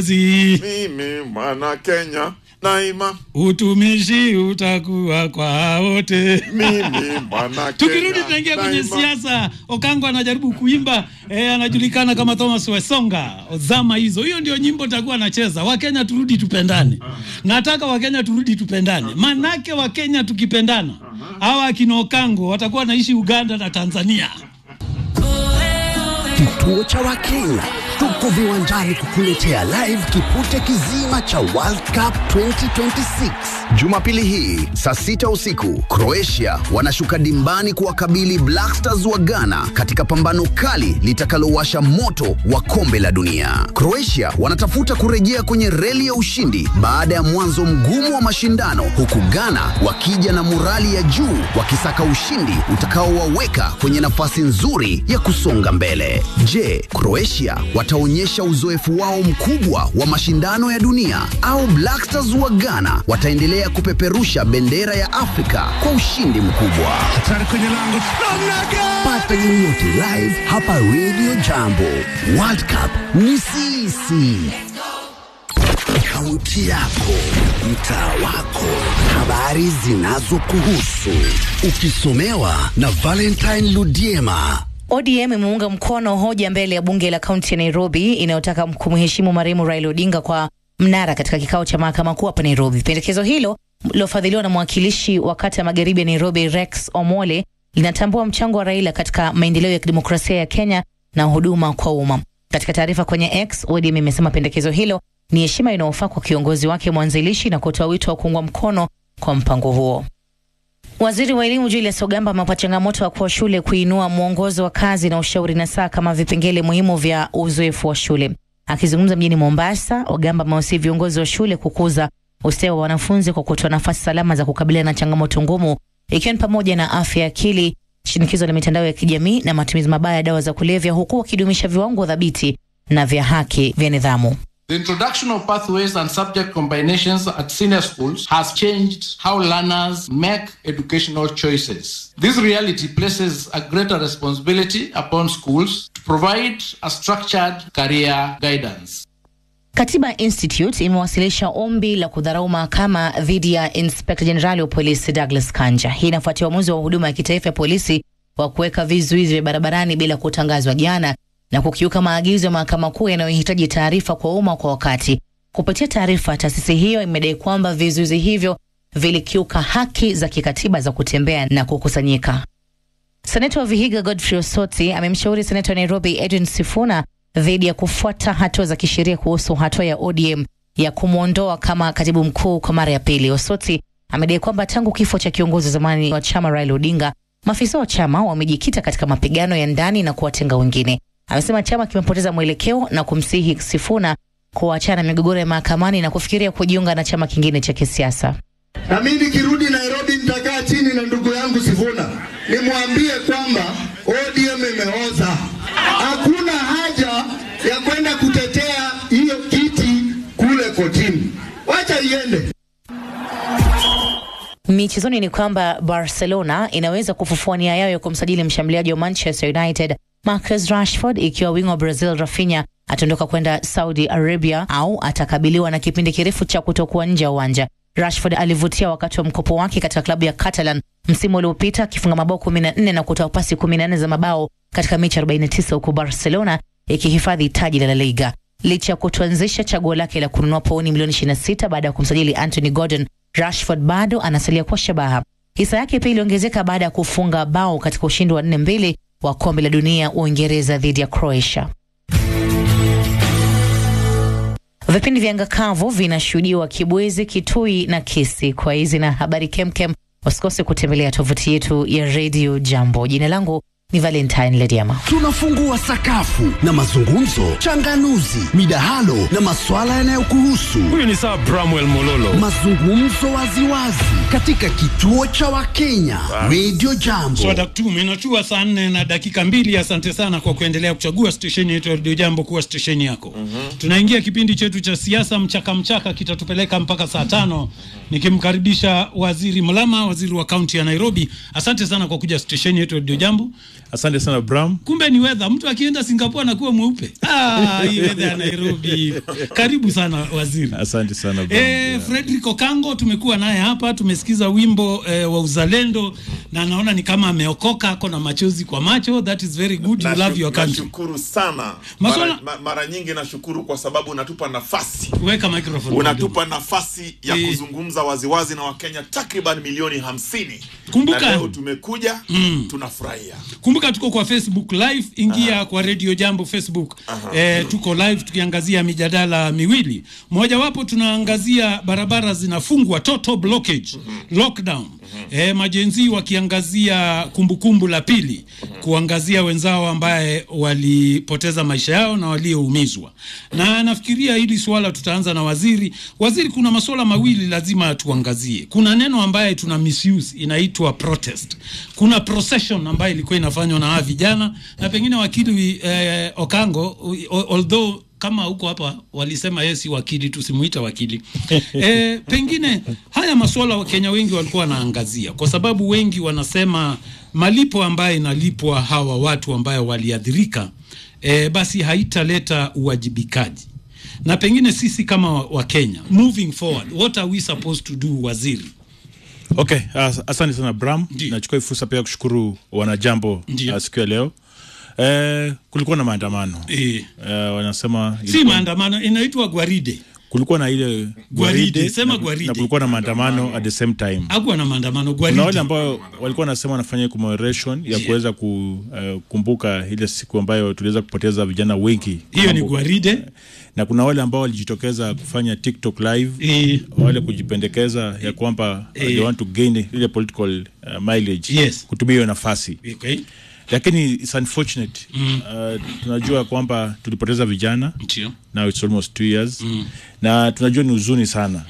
zi mimi mwana Kenya naima utumishi utakuwa kwa wote. mimi mwana Tukirudi Kenya tunaingia kwenye daima. siasa. Okango anajaribu kuimba eh, anajulikana kama Thomas Wesonga zama hizo. Hiyo ndio nyimbo takuwa anacheza. Wakenya turudi tupendane. Nataka Wakenya turudi tupendane, manake Wakenya tukipendana, hawa akina Okango watakuwa wanaishi Uganda na Tanzania. Kituo cha Wakenya tuko viwanjani kukuletea live kipute kizima cha World Cup 2026 Jumapili hii saa sita usiku. Croatia wanashuka dimbani kuwakabili Black Stars wa Ghana katika pambano kali litakalowasha moto wa kombe la dunia. Croatia wanatafuta kurejea kwenye reli ya ushindi baada ya mwanzo mgumu wa mashindano, huku Ghana wakija na morali ya juu wakisaka ushindi utakaowaweka kwenye nafasi nzuri ya kusonga mbele. Je, Croatia wataonyesha uzoefu wao mkubwa wa mashindano ya dunia au Black Stars wa Ghana wataendelea kupeperusha bendera ya Afrika kwa ushindi mkubwa? Pata yoyote live hapa Radio Jambo. World Cup ni sisi. Kaunti yako, mtaa wako, habari zinazokuhusu, ukisomewa na Valentine Ludiema. ODM imeunga mkono hoja mbele ya bunge la kaunti ya Nairobi inayotaka kumheshimu marehemu Raila Odinga kwa mnara katika kikao cha mahakama kuu hapa Nairobi. Pendekezo hilo lilofadhiliwa na mwakilishi wa kata ya magharibi ya Nairobi Rex Omole linatambua mchango wa Raila katika maendeleo ya kidemokrasia ya Kenya na huduma kwa umma. Katika taarifa kwenye X, ODM imesema pendekezo hilo ni heshima inayofaa kwa kiongozi wake mwanzilishi na kutoa wito wa kuungwa mkono kwa mpango huo. Waziri wa elimu Julius Ogamba amewapa changamoto wa shule kuinua mwongozo wa kazi na ushauri na saa kama vipengele muhimu vya uzoefu wa shule. Akizungumza mjini Mombasa, Ogamba amewasihi viongozi wa shule kukuza ustawi wa wanafunzi kwa kutoa nafasi salama za kukabiliana na changamoto ngumu, ikiwa ni pamoja na afya ya akili, shinikizo la mitandao ya kijamii na matumizi mabaya ya dawa za kulevya, huku wakidumisha viwango dhabiti na vya haki vya nidhamu. The introduction of pathways and subject combinations at senior schools has changed how learners make educational choices. This reality places a greater responsibility upon schools to provide a structured career guidance. Katiba Institute imewasilisha ombi la kudharau mahakama dhidi ya Inspector Jenerali wa polisi Douglas Kanja. Hii inafuatia uamuzi wa huduma ya kitaifa ya polisi wa kuweka vizuizi vya barabarani bila kutangazwa jana na kukiuka maagizo ya mahakama kuu yanayohitaji taarifa kwa umma kwa wakati. Kupitia taarifa, taasisi hiyo imedai kwamba vizuizi hivyo vilikiuka haki za kikatiba za kutembea na kukusanyika. Seneta wa Vihiga Godfrey Osoti amemshauri seneta wa Nairobi Edwin Sifuna dhidi ya kufuata hatua za kisheria kuhusu hatua ya ODM ya kumwondoa kama katibu mkuu kwa mara ya pili. Osoti amedai kwamba tangu kifo cha kiongozi wa zamani wa chama Raila Odinga, maafisa wa chama wamejikita katika mapigano ya ndani na kuwatenga wengine. Amesema chama kimepoteza mwelekeo na kumsihi Sifuna kuachana migogoro ya mahakamani na kufikiria kujiunga na chama kingine cha kisiasa. Na mimi nikirudi Nairobi nitakaa chini na ndugu yangu Sifuna nimwambie kwamba ODM imeoza. Hakuna haja ya kwenda kutetea hiyo kiti kule kotini, wacha iende. Michezoni ni kwamba Barcelona inaweza kufufua nia yao ya kumsajili mshambuliaji wa Manchester United Marcus Rashford ikiwa wingo wa Brazil Rafinha ataondoka kwenda Saudi Arabia au atakabiliwa na kipindi kirefu cha kutokuwa nje ya uwanja. Rashford alivutia wakati wa mkopo wake katika klabu ya Catalan msimu uliopita akifunga mabao 14 na kutoa pasi 14 za mabao katika mechi 49 huku Barcelona ikihifadhi taji la La Liga. Licha ya kutuanzisha chaguo lake la kununua pauni milioni 26 baada ya kumsajili Anthony Gordon, Rashford bado anasalia kwa shabaha. Hisa yake pia iliongezeka baada ya kufunga bao katika ushindi wa 4-2 wa kombe la dunia Uingereza dhidi ya Croatia. Vipindi vya ngakavu vinashuhudiwa Kibwezi, Kitui na Kisi. Kwa hizi na habari kemkem, usikose kutembelea tovuti yetu ya Radio Jambo. Jina langu ni Valentine Lediama. Tunafungua sakafu na mazungumzo, changanuzi, midahalo na maswala yanayokuhusu. Huyu ni Sir Bramwell Mololo. Mazungumzo waziwazi katika kituo cha Wakenya Radio Jambo. Swada tume inatua saa nne na dakika mbili. Asante sana kwa kuendelea kuchagua stesheni yetu ya Radio Jambo kuwa stesheni yako. Tunaingia kipindi chetu cha siasa mchaka mchaka, kitatupeleka mpaka saa tano nikimkaribisha Waziri Mlama, waziri wa kaunti ya Nairobi. Asante sana kwa kuja stesheni yetu ya Radio Jambo. Asante sana Bram. kumbe ni wedha mtu akienda singapore anakuwa mweupe ah, hii wedha ya nairobi karibu sana waziri Asante sana Bram. E, Yeah. Fredrick Okango tumekuwa naye hapa, tumesikiza wimbo e, wa uzalendo na naona ni kama ameokoka, ako na machozi kwa macho. That is very good, you Nashu- love your country. Nashukuru sana Maswala- mara, ma, mara nyingi nashukuru kwa sababu unatupa nafasi Weka microphone. unatupa nafasi ya Eh. kuzungumza waziwazi na Wakenya takriban milioni hamsini. Kumbuka- na leo tumekuja tunafurahia. Kumbuka tuko kwa Facebook live, ingia kwa Radio Jambo Facebook. E, tuko live tukiangazia mijadala miwili. Mojawapo tunaangazia barabara zinafungwa, total blockage, lockdown. E, majenzi wakiangazia kumbukumbu la pili, kuangazia wenzao ambaye walipoteza maisha yao na walioumizwa. Na nafikiria hili swala tutaanza na waziri. Waziri, kuna masuala mawili lazima tuangazie. Kuna neno ambaye tuna misuse inaitwa protest. Kuna procession ambayo ilikuwa inafanywa na hawa vijana na pengine wakili eh, Okango o- although kama huko hapa walisema yeye si wakili, tusimuita wakili e, pengine haya masuala Wakenya wengi walikuwa wanaangazia, kwa sababu wengi wanasema malipo ambayo inalipwa hawa watu ambayo waliathirika e, basi haitaleta uwajibikaji na pengine sisi kama wa- Wakenya moving forward, what are we supposed to do, waziri? Okay, as, asante sana Bram. Ndiyo. Nachukua hii fursa pia kushukuru wanajambo Ndiyo. uh, siku ya leo. Eh, kulikuwa na maandamano E, eh, wanasema si ilikuwa- maandamano, inaitwa gwaride. kulikuwa na ile Gwaride, sema na, gwaride. na kulikuwa na maandamano at the same time. Hakuwa na maandamano, Kuna wale gwaride. ambao walikuwa wanasema wanafanya commemoration ya kuweza kukumbuka ile siku ambayo tuliweza kupoteza vijana wengi. Hiyo ni Mambo- gwaride. na kuna wale ambao walijitokeza kufanya TikTok live E, wale kujipendekeza ya kwamba Eh. they want to gain ile political uh, mileage Yes. kutumia hiyo nafasi okay. lakini it's unfortunate uh, tunajua kwamba tulipoteza vijana Ndio. now it's almost two years na tunajua ni huzuni sana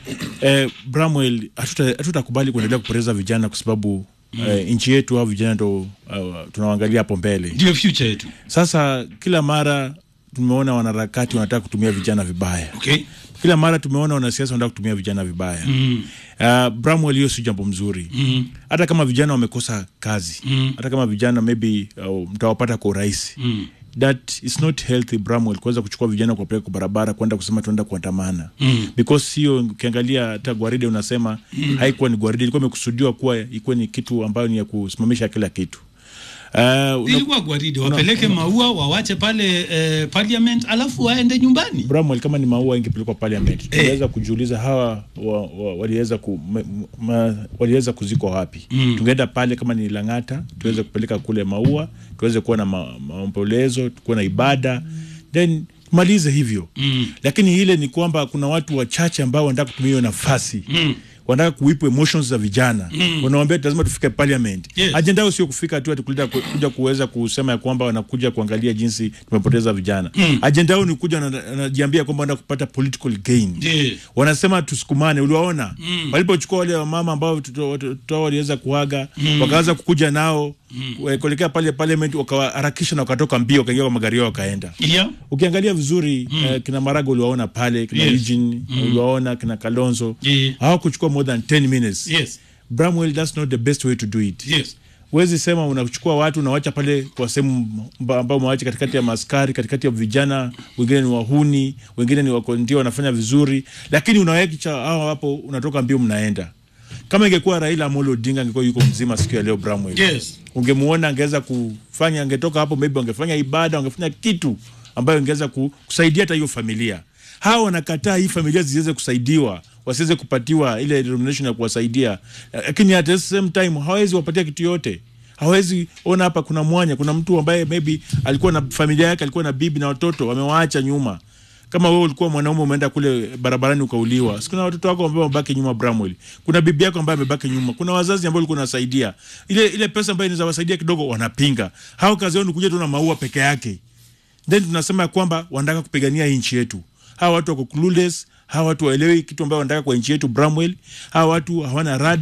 eh, Bramwell hatuta- hatutakubali kuendelea kupoteza vijana kwa sababu eh, nchi yetu au vijana ndo uh, tunawaangalia hapo mbele Ndio future yetu. sasa kila mara tumeona wanaharakati wanataka kutumia vijana vibaya Okay. kila mara tumeona wanasiasa wanataka kutumia vijana vibaya mm. uh, Bramwell, hiyo si jambo mzuri mm. hata kama vijana wamekosa kazi mm. hata kama vijana maybe uh, mtawapata kwa urahisi mm. that is not healthy Bramwell kuweza kuchukua vijana kuwapeleka kwa barabara kwenda kusema tuenda kuandamana mm. because hiyo ukiangalia hata gwaride unasema mm. haikuwa ni gwaride ilikuwa imekusudiwa kuwa ikuwa ni kitu ambayo ni ya kusimamisha kila kitu uh, una- Ilikuwa gwaride, wapeleke maua wawache pale eh, parliament, alafu waende nyumbani. Bramwell, kama ni maua ingepelekwa parliament tungeweza kujiuliza hawa wa, wa, waliweza ku, ma, ma, waliweza kuzikwa wapi mm. tungeenda pale kama ni Lang'ata tuweze kupeleka kule maua tuweze kuwa na ma- maombolezo kuwa na ibada then malize hivyo mm. lakini ile ni kwamba kuna watu wachache ambao wanataka kutumia hiyo nafasi mm wanataka kuipu emotions za vijana mm. wanawambia lazima tufike parliament Yes. ajenda yao sio kufika tu ati kuleta ku- kuja kuweza kusema ya kwamba wanakuja kuangalia jinsi tumepoteza vijana mm. ajenda yao ni kuja na- wanajiambia kwamba wanataka kupata political gain Yeah. wanasema tusukumane uliwaona mm. walipochukua wale wamama ambao watoto watoto wao waliweza kuaga mm. wakaanza kukuja nao mm. kuelekea pale parliament wakawaharakisha na wakatoka mbio wakaingia kwa magari yao wakaenda Yeah. ukiangalia vizuri mm. eh, kina Maraga uliwaona pale kina Yes. Eugene uliwaona kina Kalonzo Yeah. hawakuchukua more than 10 minutes Yes. Bramwell that's not the best way to do it Yes. huwezi sema unachukua watu unawacha pale kwa sehemu mba- ambao umewacha katikati ya maskari katikati ya vijana wengine ni wahuni wengine ni wako ndio wanafanya vizuri lakini unawacha hao hapo unatoka mbio mnaenda kama ingekuwa Raila Amolo Odinga angekuwa yuko mzima siku ya leo Bramwell Yes. ungemuona angeweza kufanya angetoka hapo maybe angefanya ibada angefanya kitu ambayo ingeweza ku- kusaidia hata hiyo familia hawa wanakataa hii familia ziweze kusaidiwa wasiweze kupatiwa ile denomination ya kuwasaidia lakini at the same time hawezi wapatia kitu yote hawezi ona hapa kuna mwanya kuna mtu ambaye maybe alikuwa na familia yake alikuwa na bibi na watoto wamewaacha nyuma kama wewe ulikuwa mwanaume umeenda kule barabarani ukauliwa, sikuna watoto wako ambao wamebaki nyuma Bramwell, kuna bibi yako ambaye amebaki nyuma, kuna wazazi ambao ulikuwa unasaidia, ile ile pesa ambayo inaweza wasaidia kidogo, wanapinga. Hao kazi yao ni kuja tu na maua peke yake, then tunasema ya kwamba wanataka kupigania hii nchi yetu. Hawa watu wako clueless, hawa watu waelewi kitu ambayo wanataka kwa nchi yetu Bramwell. Hawa watu hawana rada,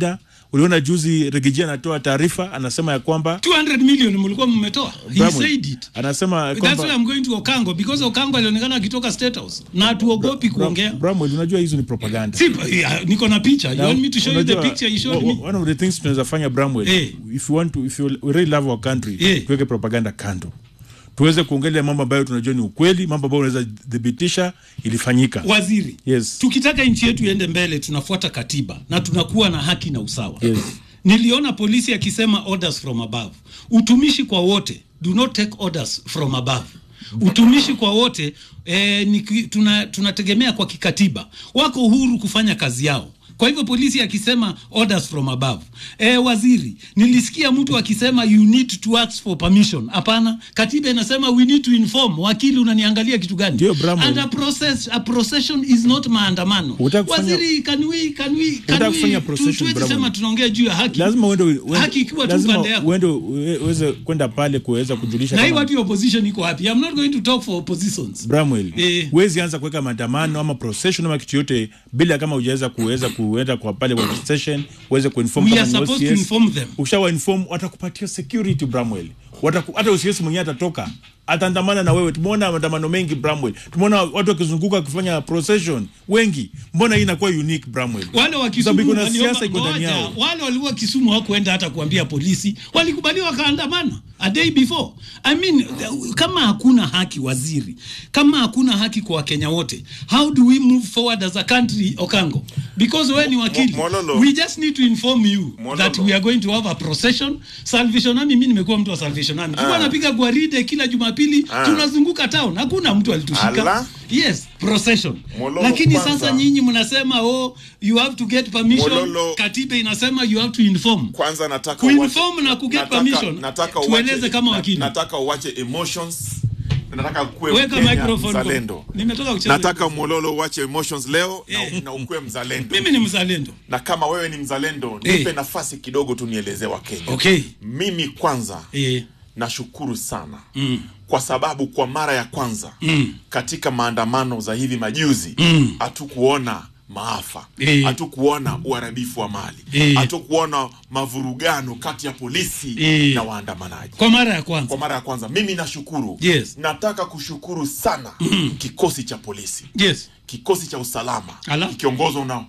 Uliona juzi Regiji anatoa taarifa anasema ya kwamba 200 million mlikuwa mmetoa he Bramwell, said it anasema ya That's why kwamba I'm going to Okango because Okango alionekana akitoka State House na hatuogopi kuongea. Bramwell, unajua hizo ni propaganda. Si, yeah, niko na picha. You Now, want me to show you the unajua, picture you showed o- o- me? One of the things tunaweza fanya Bramwell, Eh. if you want to, if you really love our country, Eh. tuweke propaganda kando, tuweze kuongelea mambo ambayo tunajua ni ukweli, mambo ambayo unaweza thibitisha ilifanyika. Waziri. Yes. Tukitaka nchi yetu iende mbele tunafuata katiba na tunakuwa na haki na usawa. Yes. Niliona polisi akisema orders from above. Utumishi kwa wote. Do not take orders from above. Utumishi kwa wote eh, ni, ki- tuna, tunategemea kwa kikatiba. Wako huru kufanya kazi yao. Kwa hivyo polisi akisema orders from above. Eh, waziri, nilisikia mtu akisema you need to ask for permission. Hapana, katiba inasema we need to inform. Wakili unaniangalia kitu gani? Ndio, Bramwell. And a process, a procession is not maandamano. Hutaki kufanya- Waziri, can we, can we, can Hutaki we, kufanya tu- procession, tuwezi Bramwell. sema tunaongea juu ya haki. lazima uende uende- Haki ikiwa tu lazima pande yako. uende uwe- uweze kwenda pale kuweza kujulisha na hii kama- watu ya opposition iko wapi? I'm not going to talk for oppositions. Bramwell, Eh. huwezi anza kuweka maandamano ama procession ama kitu yote bila kama hujaweza kuweza kuenda kwa pale kwa station uweze kuinform We kama are ni supposed to OCS. inform them. Ukishawa inform watakupatia security Bramwell. Wataku, hata OCS mwenyewe atatoka ataandamana na wewe. Tumeona maandamano mengi Bramwell, tumeona watu wakizunguka wakifanya procession wengi. Mbona hii inakuwa unique Bramwell? Wale wa Kwa sababu Kisumu kuna waliomba- siasa iko ndani ngoja, yao. wale walikuwa Kisumu hawakuenda hata kuambia polisi, walikubaliwa wakaandamana a day before. I mean, th- kama hakuna haki waziri, kama hakuna haki kwa Wakenya wote, how do we move forward as a country, Okango? Because wewe ni wakili, Mo- Mololo. we just need to inform you Mololo. that we are going to have a procession. Salvation Army, mimi nimekuwa mtu wa Salvation Army, tulikuwa napiga gwaride kila Jumapili, tunazunguka town, hakuna mtu alitushika. Ala. Yes, procession. Mololo Lakini kwanza. sasa nyinyi mnasema oh, you have to get permission. Mololo. Katiba inasema you have to inform. kwanza nataka Kuinform uache- na kuget nataka- permission. nataka Tueleze uache- kama na- wakili. nataka uache emotions nataka kuwe Weka Mkenya microphone kwa- mzalendo Nimetoka kucheza. nataka mololo uache emotions leo Eh. na, na ukuwe mzalendo Mimi ni mzalendo. na kama wewe ni mzalendo Eh. nipe nafasi kidogo tu nielezee wakenya Okay. mimi kwanza Eh. nashukuru sana mm. kwa sababu kwa mara ya kwanza mm. katika maandamano za hivi majuzi hatukuona maafa Eh. hatukuona uharibifu wa mali Eh. hatukuona mavurugano kati ya polisi Eh. na waandamanaji Kwa mara ya kwanza. kwa mara ya kwanza mimi nashukuru Yes. nataka kushukuru sana kikosi cha polisi Yes. kikosi cha usalama Ala. kikiongozwa na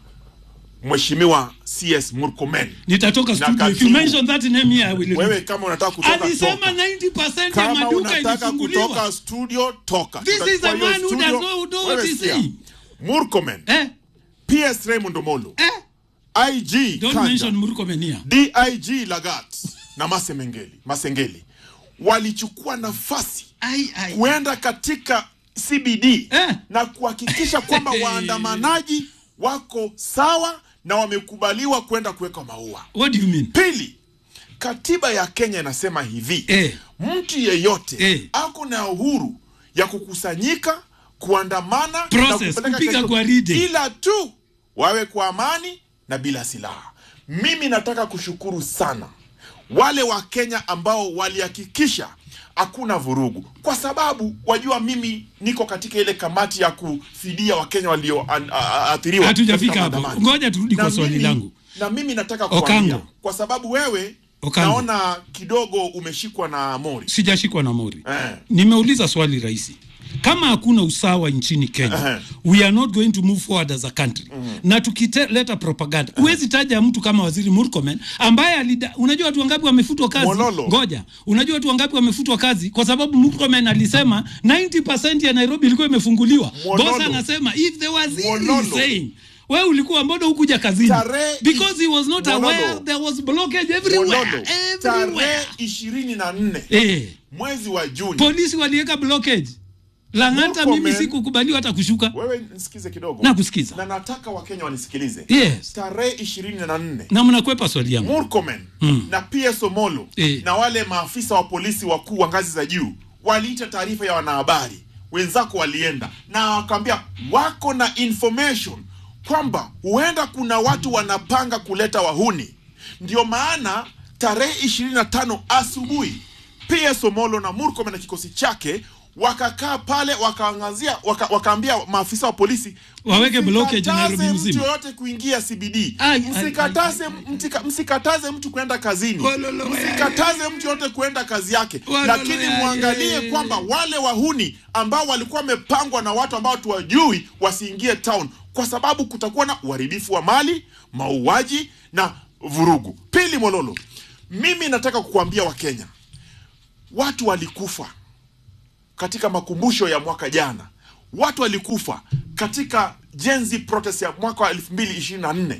mheshimiwa cs murkomen Nitatoka Na studio. If you katibu. mention that name here I will. wewe kama unataka kutoka Alisema toka. 90% ya kama maduka unataka ilifunguliwa. kutoka studio toka This is Tutachukua a hiyo man who studio. does not know what Wewe he's sikia. saying. murkomen Eh? ps raymond omolo Eh? ig Don't Kanja, mention Murkomen here. dig lagat na masemengeli masengeli walichukua nafasi Ai ai. kuenda katika cbd Eh. na kuhakikisha kwamba waandamanaji wako sawa na wamekubaliwa kwenda kuweka maua What do you mean? pili katiba ya kenya inasema hivi Eh. mtu yeyote Eh. ako na uhuru ya kukusanyika kuandamana Process, na kupeleka kupiga kesho, gwaride. ila tu wawe kwa amani na bila silaha mimi nataka kushukuru sana wale wa kenya ambao walihakikisha hakuna vurugu kwa sababu wajua mimi niko katika ile kamati ya kufidia wakenya walioathiriwa Hatujafika hapo. Ngoja turudi kwa Na swali mimi- langu. na mimi nataka Okango. kuambia kwa sababu wewe Okango. naona kidogo umeshikwa na mori Sijashikwa na mori. Eh. Nimeuliza swali rahisi. Kama hakuna usawa nchini Kenya, Aha. we are not going to move forward as a country. Na tukileta propaganda, huwezi taja mtu kama Waziri Murkomen ambaye alida, unajua watu wangapi wamefutwa kazi? Mololo. Ngoja. Unajua watu wangapi wamefutwa kazi kwa sababu Murkomen alisema 90% ya Nairobi ilikuwa imefunguliwa. Mololo. Boss anasema if the waziri Mololo. is saying wewe ulikuwa mbona hukuja kazini? Tarehe Because he was not Mololo. aware there was blockage everywhere. Mololo, Everywhere. tarehe ishirini na nne Eh. mwezi wa Juni. polisi waliweka blockage Lang'ata, Murkomen- mimi sikukubaliwa hata kushuka. Wewe nisikize kidogo, Nakusikiza. na nataka Wakenya wanisikilize. Yes. Tarehe ishirini na nne Na mnakwepa swali yangu. Murkomen na PS Omolo Eh. na wale maafisa wa polisi wakuu wa ngazi za juu waliita taarifa ya wanahabari, wenzako walienda na wakaambia wako na information kwamba huenda kuna watu wanapanga kuleta wahuni. Ndio maana tarehe 25 asubuhi PS Omolo na Murkomen na kikosi chake wakakaa pale wakaangazia waka, wakaambia maafisa wa polisi Waweke blockage msikataze Nairobi mtu mzima. yoyote kuingia CBD Ai, ai, msikataze mtika- msikataze mtu kwenda kazini Walolo, msikataze mtu yote kwenda kazi yake Walolo, lakini ya, muangalie ya. kwamba wale wahuni ambao walikuwa wamepangwa na watu ambao tuwajui wasiingie town kwa sababu kutakuwa na uharibifu wa mali mauaji na vurugu pili mololo mimi nataka kukuambia wakenya watu walikufa katika makumbusho ya mwaka jana watu walikufa katika jenzi protest ya mwaka wa 2024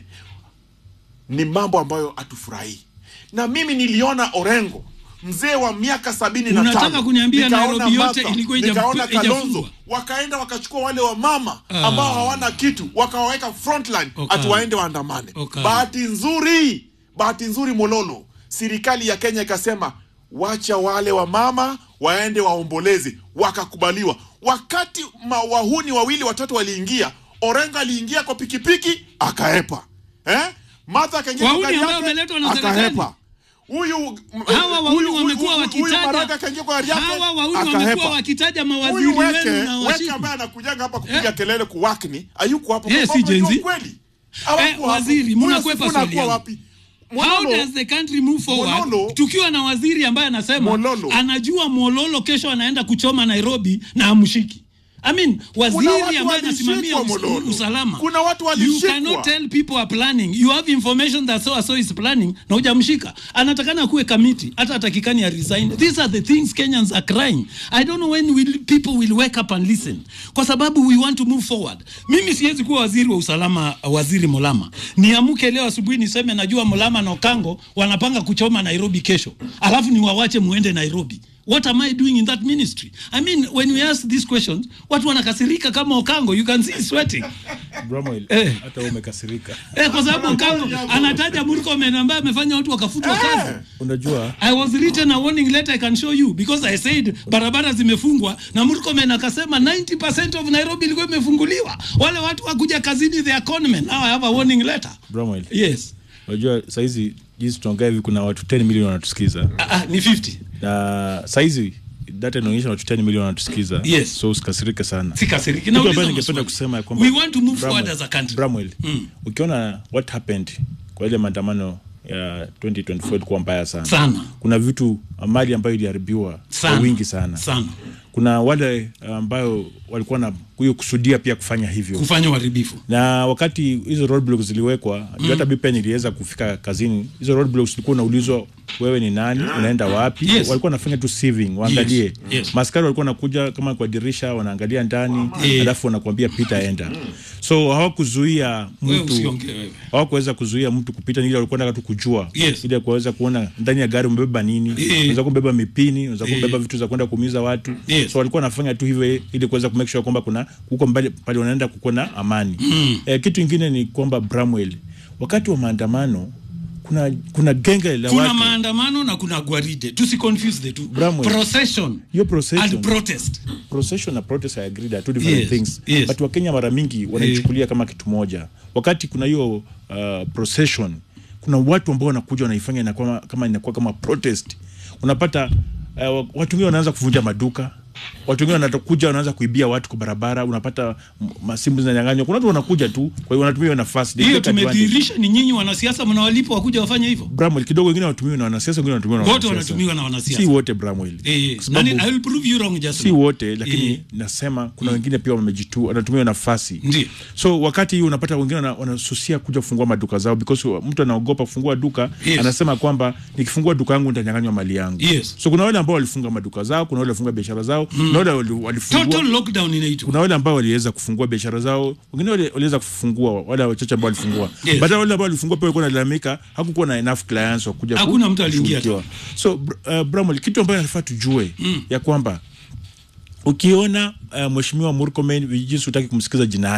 ni mambo ambayo hatufurahii na mimi niliona orengo mzee wa miaka sabini na Unataka tano kuniambia nikaona Nairobi yote Martha, ilikuwa ija- nikaona ijafungwa? kalonzo wakaenda wakachukua wale wa mama ambao hawana kitu wakawaweka frontline Okanga. ati waende waandamane Okanga. bahati nzuri bahati nzuri mololo serikali ya kenya ikasema wacha wale wa mama waende waombolezi wakakubaliwa wakati ma- wahuni wawili watatu waliingia orengo aliingia kwa pikipiki akaepa eh? martha akaingia kwa Wahuni gari ambao yake, wameletwa na serikali. akahepa huyu m- hawa wahuni huyu- wamekuwa huyu- huyu Maraga wakitaja akaingia kwa gari yake, hawa wahuni akahepa. wamekuwa wakitaja mawaziri Huyu weke wenu na weke washiku ambaye anakujaga hapa kupiga Eh. kelele kuwakni hayuko hapo Yes, kwa sababu si Gen Z. unajua kweli Hawakuwa Eh, hapo. waziri, Huyo mnakwepa Sifuna swali hakuwa yangu. wapi How Mololo, does the country move forward Mololo- tukiwa na waziri ambaye anasema Mololo. anajua Mololo kesho anaenda kuchoma Nairobi na amshiki I mean, waziri Kuna watu ambaye anasimamia walishikwa, us- Mololo. usalama. Kuna watu You walishikwa. cannot tell people are planning. You have information that so and so is planning na hujamshika. Anatakana kuwe kamiti hata atakikani ya resign. These are the things Kenyans are crying. I don't know when will people will wake up and listen. Kwa sababu we want to move forward. Mimi siwezi kuwa waziri wa usalama waziri Molama. Niamke leo asubuhi niseme najua Molama na Okango wanapanga kuchoma Nairobi kesho. Alafu niwawache muende Nairobi. What am I doing in that ministry? I mean, when we ask these questions, watu wanakasirika kama Okango. You can see he's sweating. Bramwell, Eh. hata wewe umekasirika. Eh, kwa sababu Okango anataja Murkomen ambaye amefanya watu wakafutwa kazi. Unajua I was written a warning letter I can show you because I said barabara zimefungwa na Murkomen akasema 90% of Nairobi ilikuwa imefunguliwa. Wale watu wakuja kazini they are conmen. Now I have a warning letter. Bramwell, Yes. unajua saizi jinsi tunaongea hivi kuna watu 10 milioni wanatusikiza Ah, ah, ni 50. na saizi data inaonyesha watu 10 milioni wanatusikiza Yes. so usikasirike sana Sikasiriki. Kitu Nauliza ambacho ningependa maswali. kusema ya kwamba We want to move Bramwell- forward as a country. Bramwell, Mm. ukiona what happened kwa ile maandamano ya 2024 ilikuwa mbaya sana. Sana. Kuna vitu mali ambayo iliharibiwa kwa Sana. wingi sana. Sana. Kuna wale ambayo walikuwa na huyo kusudia pia kufanya hivyo Kufanya uharibifu. na wakati hizo roadblocks ziliwekwa mm. hata mi pia niliweza kufika kazini hizo roadblocks ulikuwa unaulizwa wewe ni nani unaenda wapi Yes. walikuwa wanafanya tu sieving waangalie Yes, yes. maskari walikuwa wanakuja kama kwa dirisha wanaangalia ndani Eh. alafu wanakuambia pita enda so hawakuzuia Wewe mtu usiongee wewe. hawakuweza kuzuia mtu kupita ile walikuwa nataka tu kujua Yes. ili kuweza kuona ndani ya gari umebeba nini Eh. unaweza kubeba mipini unaweza Eh. kubeba vitu za kwenda kuumiza watu Yes. so walikuwa wanafanya tu hivyo ili kuweza kumake sure kwamba kuna huko mbali pale wanaenda kuko na amani mm. eh, kitu ingine ni kwamba Bramwell wakati wa maandamano kuna kuna genge la Kuna watu maandamano na kuna gwaride. Tusi confuse the two. Bramwell. Procession. Hiyo procession. And protest. procession na protest I agree they are two different Yes, things yes. but wakenya mara mingi wanaichukulia kama kitu moja wakati kuna hiyo uh, procession kuna watu ambao wanakuja wanaifanya inakuwa kama inakuwa kama protest unapata uh, watu wengine wanaanza kuvunja maduka watu wengine wanakuja wanaanza kuibia watu kwa barabara unapata m- masimu zinanyang'anywa kuna watu wanakuja tu kwa hiyo wanatumia hiyo nafasi They Hiyo take advantage. tumedhihirisha ni nyinyi wanasiasa mnawalipa wakuja wafanye hivyo. Bramwell kidogo wengine wanatumiwa na wanasiasa wengine wanatumiwa na Wote wanasiasa. wanatumiwa na wanasiasa. si wote Bramwell Eh, Kwa sababu- nani, I will prove you wrong just si now. wote lakini Eh. nasema kuna wengine pia wamejitu wanatumia nafasi Ndiyo. so wakati hii unapata wengine wana- wanasusia kuja kufungua maduka zao because mtu anaogopa kufungua duka Yes. anasema kwamba nikifungua duka yangu nitanyang'anywa mali yangu Yes. so kuna wale ambao walifunga maduka zao kuna wale walifunga biashara zao kuna wale wali- walifungua Total lockdown inaitwa. kuna wale ambao waliweza kufungua biashara zao wengine wali- waliweza kufungua wale wachache ambao walifungua Yes. but wale ambao walifungua pia walikuwa wanalalamika hakukuwa na enough clients wa kuja ku- Hakuna mtu aliingia kushughulikiwa. so br- uh, Bramwell kitu ambayo nafaa tujue ya kwamba ukiona uh, mheshimiwa Murkomen jinsi utaki kumsikiza jina yake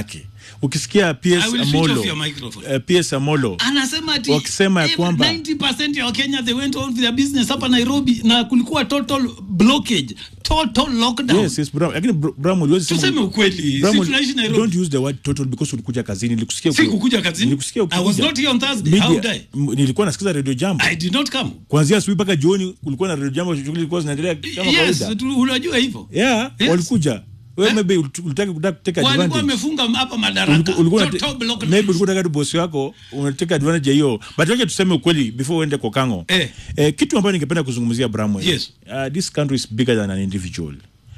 ukisikia PS I will switch Amolo off your microphone. eh, PS Amolo anasema ati Wakisema ya eh, kwamba- 90% ya wakenya they went on with their business hapa nairobi na kulikuwa total blockage total lockdown Yes, yes, Bram. Lakini Br- Bram, uliwezi sema- tuseme ukweli Bram, si tunaishi nairobi don't use the word total because ulikuja kazini nilikusikia si uki- kukuja kazini nilikusikia i was ukikuja. not here on thursday Media- how would I? m- nilikuwa nasikiza radio jambo i did not come kuanzia asubuhi mpaka jioni kulikuwa na radio jambo shughuli zilikuwa zinaendelea kama yes kawaida tu- unajua hivyo yeah Yes. walikuja wewe Eh? maybe ulit- ulitaka kutaka take walikuwa advantage wamefunga hapa madaraka Ulikuwa- ulikuwa Total unate- blockdown. maybe ulikuwa unataka tu bosi wako unateka advantage ya hiyo but wacha tuseme ukweli before uende kwa kango Eh. eh, kitu ambayo ningependa kuzungumzia Bramwell Yes. uh, this country is bigger than an individual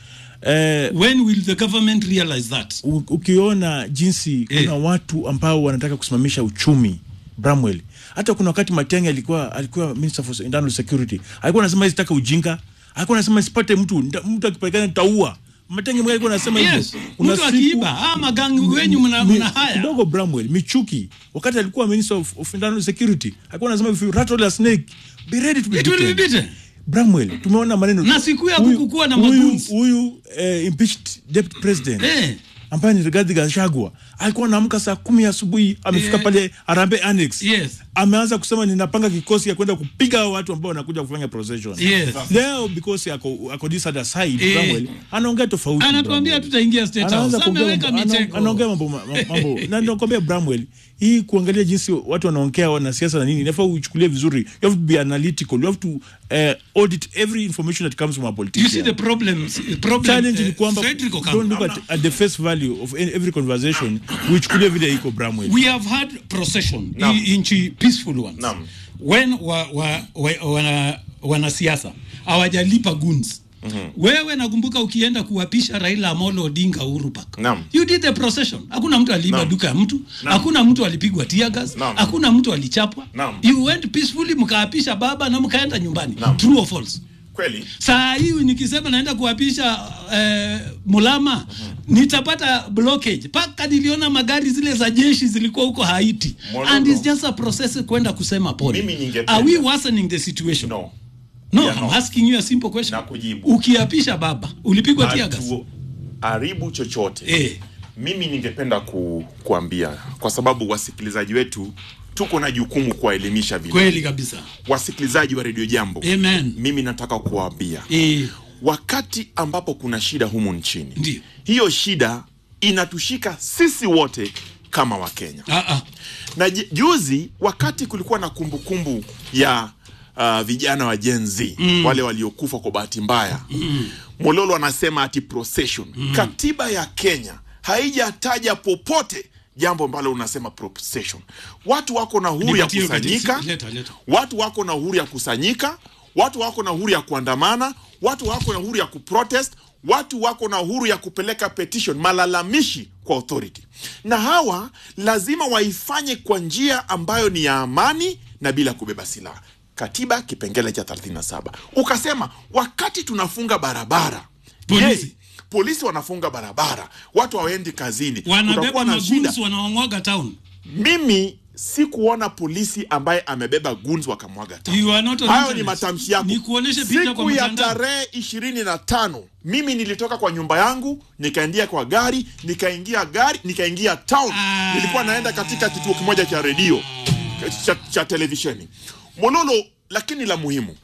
eh, when will the government realize that u- ukiona jinsi Eh. kuna watu ambao wanataka kusimamisha uchumi Bramwell, hata kuna wakati Matiang'i alikuwa alikuwa minister for internal security, alikuwa anasema isitaka ujinga, alikuwa anasema isipate mtu nda- mtu akipatikana nitaua. Matiang'i mwenyewe alikuwa anasema hivyo. yes Kuna mtu siku- akiiba ah magangi wenyu mna Mi- mna haya kidogo Bramwell Michuki wakati alikuwa minister of, of internal security alikuwa anasema if you rattle a snake be ready to be It will be beaten. beaten. Bramwell tumeona maneno Na siku ya Huyu- kukukuwa na huyu- magoons. huyu eh, impeached deputy president Eh. ambaye ni Rigathi Gachagua alikuwa anaamka saa kumi asubuhi amefika Eh. pale Harambee Annex Yes. ameanza kusema ninapanga kikosi ya kwenda kupiga hao watu ambao wanakuja kufanya procession Yes. leo because ako ako this other side Eh. Bramwell anaongea tofauti anatuambia Bramwell. tutaingia state Anaanza house kuongea ameweka mambo- ana- mitego anaongea mambo ma- ma- mambo na nakwambia Bramwell hii kuangalia jinsi watu wanaongea wanasiasa na nini inafaa uchukulie vizuri you have to be analytical you have to uh, audit every information that comes from a you see politician the problems problem challenge eh, ni kwamba Frederick Okampo. don't look at, at the face value of any- every conversation uichukulie vile iko Bramwell we have had procession Naam. i- nchi peaceful ones Naam. when wa, wa, wa, wana wanasiasa hawajalipa guns wewe nakumbuka ukienda kuwapisha Raila Amolo Odinga Uhuru Park Naam. you did the procession hakuna mtu aliiba Naam. duka ya mtu hakuna mtu alipigwa tear gas Naam. hakuna mtu alichapwa Naam. you went peacefully mkaapisha baba na mkaenda nyumbani Naam. true or false kweli saa hii nikisema naenda kuwapisha eh, Mulama nitapata blockage mpaka niliona magari zile za jeshi zilikuwa huko Haiti Mololo. and it's just a process kwenda kusema pole Mimi ningependa- are we worsening the situation no no Yeah, I'm no. asking you a simple question Nakujibu. ukiapisha baba ulipigwa tear gas hatu haribu chochote eh mimi ningependa ku, kuambia kwa sababu wasikilizaji wetu tuko na jukumu kuwaelimisha vile kweli kabisa wasikilizaji wa redio jambo amen mimi nataka kuwaambia eh wakati ambapo kuna shida humu nchini Ndiyo. hiyo shida inatushika sisi wote kama wakenya ah ah na ju- juzi wakati kulikuwa na kumbukumbu ya uh, vijana wa Gen Z mm. wale waliokufa kwa bahati mbaya mm. Mololo anasema ati procession mm. katiba ya Kenya haijataja popote jambo ambalo unasema procession. Watu wako na uhuru ya Nipatie hiyo kusanyika, gazeti. Leta, leta. watu wako na uhuru ya kusanyika, watu wako na uhuru ya kuandamana, watu wako na uhuru ya kuprotest, watu wako na uhuru ya kupeleka petition, malalamishi kwa authority, na hawa lazima waifanye kwa njia ambayo ni ya amani na bila kubeba silaha. Katiba kipengele cha 37 ukasema wakati tunafunga barabara Polisi. je, polisi wanafunga barabara, watu hawaendi kazini, wanabeba kutakuwa na shida maguns wanaomwaga town mimi sikuona polisi ambaye amebeba guns wakamwaga town. You are not on Hayo internet. ni matamshi yako. Nikuoneshe picha kwa Siku ya mtandao. tarehe ishirini na tano mimi nilitoka kwa nyumba yangu nikaingia kwa gari nikaingia gari nikaingia town. Ah. Nilikuwa naenda katika kituo kimoja cha redio cha, cha televisheni Mololo, lakini la muhimu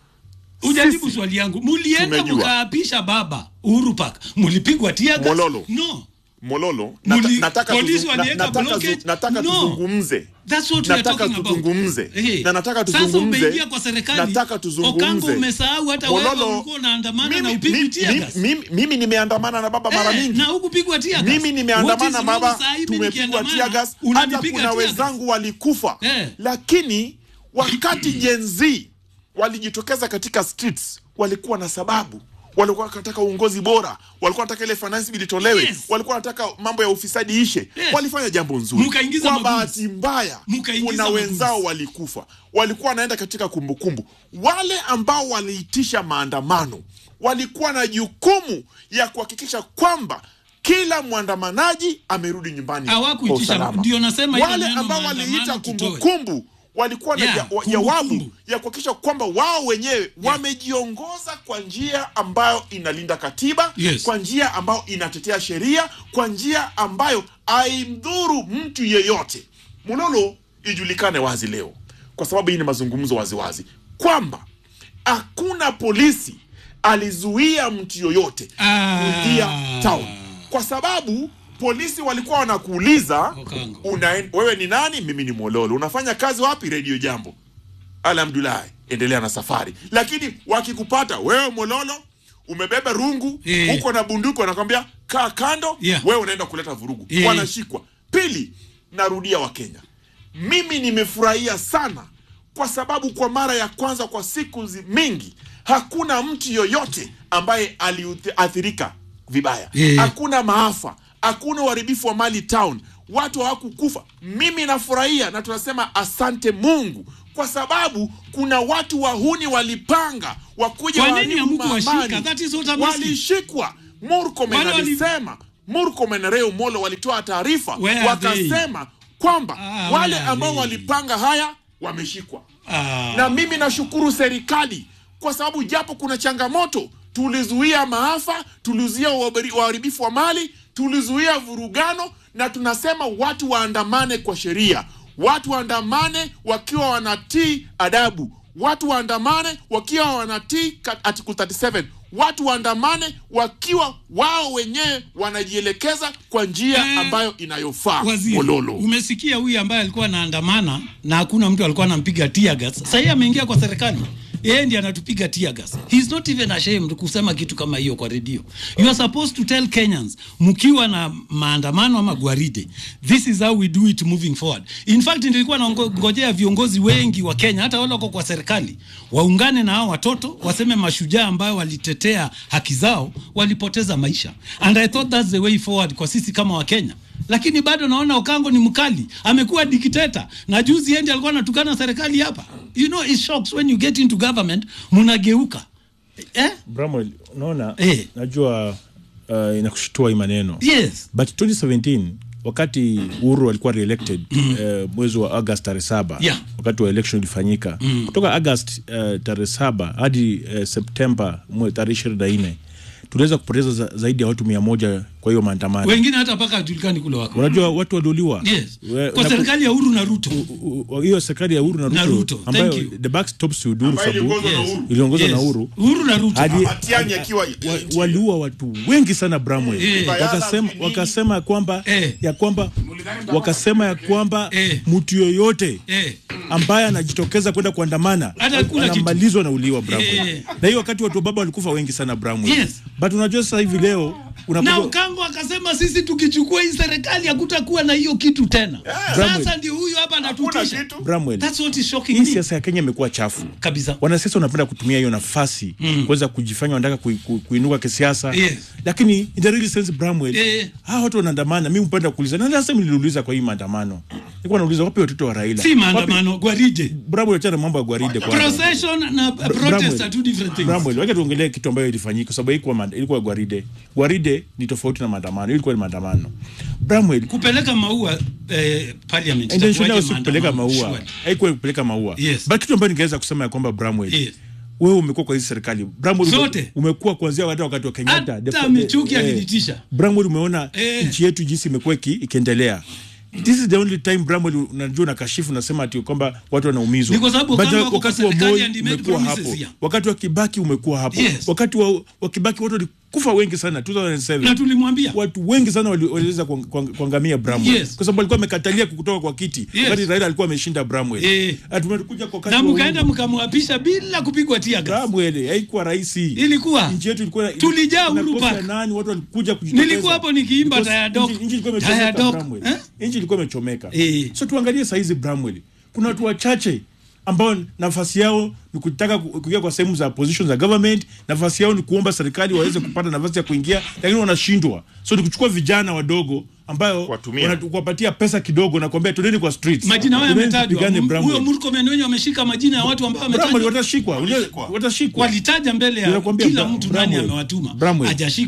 Ujajibu Sisi swali yangu. Mulienda tumejua. mkaapisha baba Uhuru Park. Mulipigwa tear gas? Mololo. No. Mololo, nata, Muli- nataka, polisi tuzung, na, waliweka nataka, blockage? zu, nataka No. tuzungumze That's what we are nataka talking about. tuzungumze Eh. na nataka Sasa tuzungumze umeingia kwa serikali. nataka tuzungumze Okambo umesahau hata wewe Mololo, ulikuwa unaandamana na mimi- upigwi mimi- tear mimi- gas. mimi- mimi nimeandamana na baba mara Eh, mingi na hukupigwa tear gas. mimi nimeandamana What na is wrong baba saa hii mimi tumepigwa nikiandamana, tear gas hata unanipiga kuna tear gas? wenzangu walikufa Eh. lakini wakati Gen Z walijitokeza katika streets walikuwa na sababu walikuwa wanataka uongozi bora walikuwa wanataka ile finance bill itolewe Yes. walikuwa wanataka mambo ya ufisadi ishe Yes. walifanya jambo nzuri Mkaingiza kwa maguns. bahati mbaya Mkaingiza kuna maguns. wenzao walikufa walikuwa wanaenda katika kumbukumbu wale ambao waliitisha maandamano walikuwa na jukumu ya kuhakikisha kwamba kila mwandamanaji amerudi nyumbani Hawakuitisha, kwa usalama. ndio nasema ile wale neno ambao maandamano waliita tutoe. kumbukumbu walikuwa na Yeah, ja- wa- kumbukumbu. jawabu ya kuhakikisha kwamba wao wenyewe wamejiongoza kwa njia ambayo inalinda katiba Yes. kwa njia ambayo inatetea sheria kwa njia ambayo haimdhuru mtu yeyote mulolo ijulikane wazi leo kwa sababu hii ni mazungumzo waziwazi kwamba hakuna polisi alizuia mtu yoyote Ah. kuingia town kwa sababu polisi walikuwa wanakuuliza Okango. unaen- wewe ni nani mimi ni mololo unafanya kazi wapi redio jambo alhamdulahi endelea na safari lakini wakikupata wewe mololo umebeba rungu Eh. uko na bunduki wanakwambia kaa kando Yeah. wewe unaenda kuleta vurugu Eh. wanashikwa pili narudia wakenya mimi nimefurahia sana kwa sababu kwa mara ya kwanza kwa siku zi- mingi hakuna mtu yoyote ambaye aliathirika vibaya Eh. hakuna maafa hakuna uharibifu wa mali town watu hawakukufa mimi nafurahia na tunasema asante mungu kwa sababu kuna watu wahuni walipanga wakuja Kwa nini waharibu hamkuwashika? amani. That is what I'm asking. walishikwa murkomen Wale wali- alisema murkomen na reo molo walitoa taarifa Where are they? wakasema kwamba Ah, wale where are ambao they? walipanga haya wameshikwa Ah. na mimi nashukuru serikali kwa sababu japo kuna changamoto tulizuia maafa tulizuia uhabari- uharibifu wa mali tulizuia vurugano na tunasema watu waandamane kwa sheria watu waandamane wakiwa wanatii adabu watu waandamane wakiwa wanatii ka- article 37 watu waandamane wakiwa wao wenyewe wanajielekeza kwa njia Eh, ambayo inayofaa Waziri, mololo umesikia huyu ambaye alikuwa anaandamana na hakuna mtu alikuwa anampiga tear gas. Sasa yeye ameingia kwa serikali. Yeye ndiye anatupiga tear gas. He is not even ashamed kusema kitu kama hiyo kwa redio. You are supposed to tell Kenyans mkiwa na maandamano ama gwaride, this is how we do it moving forward. In fact nilikuwa nangojea viongozi wengi wa Kenya hata wale wako kwa serikali waungane na hao watoto waseme mashujaa ambayo walitetea haki zao walipoteza maisha. And I thought that's the way forward kwa sisi kama Wakenya lakini bado naona Okango ni mkali, amekuwa dikteta na juzi endi alikuwa anatukana serikali hapa. You know it shocks when you get into government, mnageuka eh? Bramwell, unaona Eh. najua uh, inakushitua hii maneno Yes. but 2017 wakati Uhuru alikuwa reelected eh, mwezi wa August tarehe saba Yeah. wakati wa election ilifanyika kutoka August eh, tarehe saba hadi eh, Septemba mwe- tarehe ishirini na nne tuliweza kupoteza za, zaidi ya watu mia moja kwa hiyo maandamano. Wengine hata mpaka hajulikani kule wako. Unajua watu waliuliwa Yes. We- Kwa na- serikali ya Uhuru na Ruto. u- u- hiyo serikali ya Uhuru na Ruto, Na Ruto, ambayo thank you. the back stops to Uhuru Ambayo sababu iliongozwa na Yes. Uhuru. iliongozwa na Yes. Uhuru Uhuru na Ruto. hadi Matiang'i akiwa wa, waliua watu wengi sana Bramwell Eh. wakasema, wakasema ya kwamba Eh. ya kwamba wakasema ya kwamba Eh. mtu yoyote Eh. ambaye anajitokeza kwenda kuandamana Hata hakuna kitu. anamalizwa na uliwa Bramwell Eh. na hiyo wakati watu wa baba walikufa wengi sana Bramwell Yes. but unajua sasa hivi leo Na unakuja Okango akasema sisi tukichukua hii serikali hakutakuwa na hiyo kitu tena. Sasa Bramwell. ndio huyu hapa Hakuna anatutisha. kitu. Bramwell That's what is shocking hii me. siasa ya Kenya imekuwa chafu Kabisa. wanasiasa wanapenda kutumia hiyo nafasi kuweza kujifanya wanataka kui, ku, kuinuka kisiasa Yes. lakini in the real sense Bramwell Eh. hawa watu wanaandamana mimi mpenda kuuliza na last time niliuliza kwa hii maandamano nilikuwa nauliza wapi watoto wa Raila Si maandamano, gwaride. Bramwell achana mambo ya gwaride kwa Procession na protest are two different things. Bramwell wacha tuongelee kitu ambayo ilifanyika kwa sababu ilikuwa maand- ilikuwa gwaride gwaride ni tofauti na maandamano ilikuwa ni maandamano Bramwell kupeleka maua eh, parliament intention yao itakuwaje si kupeleka maandamano? maua Surely. haikuwa kupeleka maua Yes. but kitu ambayo ningeweza kusema ya kwamba Bramwell Yes. wewe umekuwa kwa hizi serikali Bramwell ume- Zote. umekuwa kuanzia hata wakati wa Kenyatta Hata The- Michuki eh, alinitisha. Bramwell umeona Eh. nchi yetu jinsi imekuwa iki- ikiendelea this is the only time Bramwell unajua unakashifu unasema ati kwamba watu wanaumizwa Ni kwa sababu But kama wako wakati kwa wa serikali Moi and he made umekuwa promises hapo here. wakati wa Kibaki umekuwa hapo Yes. wakati wa, wa Kibaki watu walikufa wengi sana 2007 na tulimwambia watu wengi sana wali- waliweza kuang- kuang- kuangamia Bramwell Yes. kwa sababu alikuwa amekatalia kutoka kwa kiti Yes. wakati Raila alikuwa ameshinda Bramwell Eh. Na tumekuja kwa wakati na wa mkaenda Uhuru. mkamwapisha bila kupigwa tia gas. Bramwell haikuwa rahisi Ilikuwa nchi yetu ilikuwa Tulijaa Uhuru inakosa Park. nani watu walikuja kujitokeza Nilikuwa hapo nikiimba Because Taya Dog. nchi- nchi ilikuwa Taya imechomeka Dog. Bramwell. Eh? nchi ilikuwa imechomeka Eh. so tuangalie saa hizi Bramwell kuna watu wachache ambao nafasi yao ni kutaka ku- kuingia kwa sehemu za position za government nafasi yao ni kuomba serikali waweze kupata nafasi ya kuingia lakini wanashindwa so ni kuchukua vijana wadogo ambayo Kuwatumia. wana- kuwapatia pesa kidogo na kuambia twendeni kwa streets majina hayo Twendeni yametajwa. tupigane Mu- Bramwell. Huyo Murkomen wenye wameshika majina ya watu ambao Bramwell wametajwa. watashikwa unajua- watashikwa Walitaja mbele ya Ninakwambia kila Bra- mtu nani Bramwell. amewatuma. Bramwell. Hajashikwa.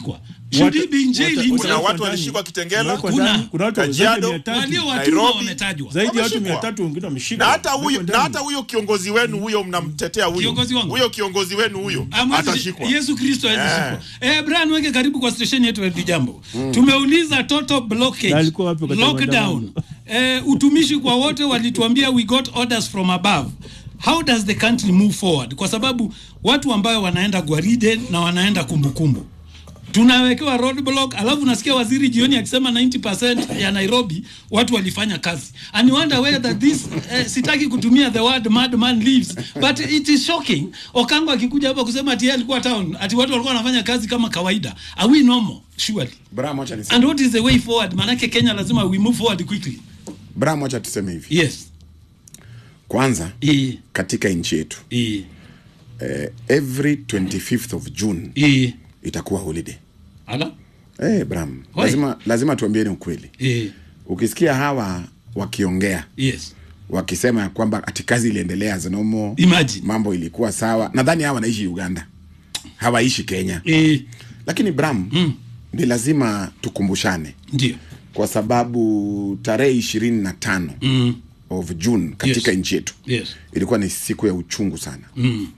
Should Watu- he be in jail watu- himself? kuna watu watu ndani. walishikwa Kitengela Wako Kuna. ndani. Kuna watu zaidi ya Kajiado. mia tatu. walio watumwa Nairobi. wametajwa zaidi ya watu Wameshikwa. mia tatu wengine wameshikwa na hata Wako huyo na ndani. hata huyo kiongozi wenu huyo mnamtetea huyo Kiongozi wangu? huyo kiongozi wenu huyo Amwezi- atashikwa Yesu Kristo hawezi shikwa. Eh, Brian weke karibu kwa station yetu ya Jambo. Tumeuliza total blockage. Na alikuwa wapi wakati wa Lockdown. Eh, utumishi kwa wote walituambia we got orders from above. How does the country move forward? Kwa sababu watu ambayo wanaenda gwaride na wanaenda kumbukumbu tunawekewa roadblock, alafu nasikia waziri jioni akisema 90% ya Nairobi watu walifanya kazi. And you wonder whether this eh, sitaki kutumia the word madman lives but it is shocking. Okango akikuja hapa kusema ati yeye alikuwa town, ati watu walikuwa wanafanya kazi kama kawaida. Are we normal? Surely. Bram, wacha niseme. And what is the way forward? Manake Kenya lazima we move forward quickly. Bram, wacha tuseme hivi. Yes. Kwanza Eh, katika nchi yetu eh, eh, every 25th of June eh. itakuwa holiday. Ala? Eh, Bram, Why? lazima lazima tuambieni ukweli. Eh, Ukisikia hawa wakiongea yes. wakisema ya kwamba ati kazi iliendelea as normal, Imagine. mambo ilikuwa sawa, nadhani hawa wanaishi Uganda, hawaishi Kenya. Eh, Lakini Bram, Mm. ni lazima tukumbushane ndio. kwa sababu tarehe ishirini na tano Mm. of June katika Yes. nchi yetu Yes. ilikuwa ni siku ya uchungu sana Mm.